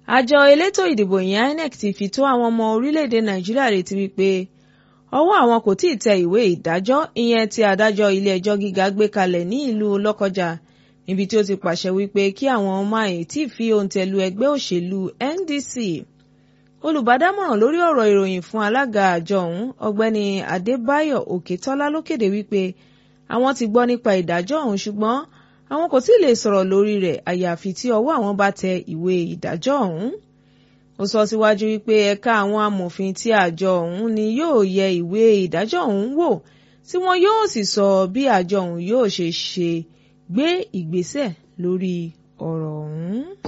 àjọ elétò ìdìbò ìyẹn INEC ti fi tó àwọn ọmọ orílẹ̀-èdè Nàìjíríà létí wípé ọwọ́ àwọn kò tíì tẹ ìwé ìdájọ́ ìyẹn tí adájọ́ ilé-ẹjọ́ gíga gbé kalẹ̀ ní ìlú Lọ́kọ́jà níbi tí ó ti pàṣẹ wípé kí àwọn máa tí fi òǹtẹ̀lù ẹgbẹ́ òṣèlú NDC olùbádámọ̀ràn lórí ọ̀rọ̀ ìròyìn fún alága àjọ ọ̀hún ọ̀gbẹ́ni Adébáyọ̀ Òkètọ́lá ló kéde wípé àwọn ti gbọ́ nípa ìdájọ́ ọ̀hún ṣùgbọ́n àwọn kò tí ì lè sọ̀rọ̀ lórí rẹ̀ àyàfi tí ọwọ́ àwọn bá tẹ ìwé ìdájọ́ ọ̀hún ó sọ síwájú wípé ẹ̀ka àwọn amòfin tí àjọ ọ̀hún ni yóò yẹ ìwé ìdájọ́ ọ̀hún wò tí wọn yóò sì sọ bí àjọ ọ̀hún yóò ṣe ṣe gbé ìgbésẹ̀ lórí ọ̀rọ̀ ọ̀hún.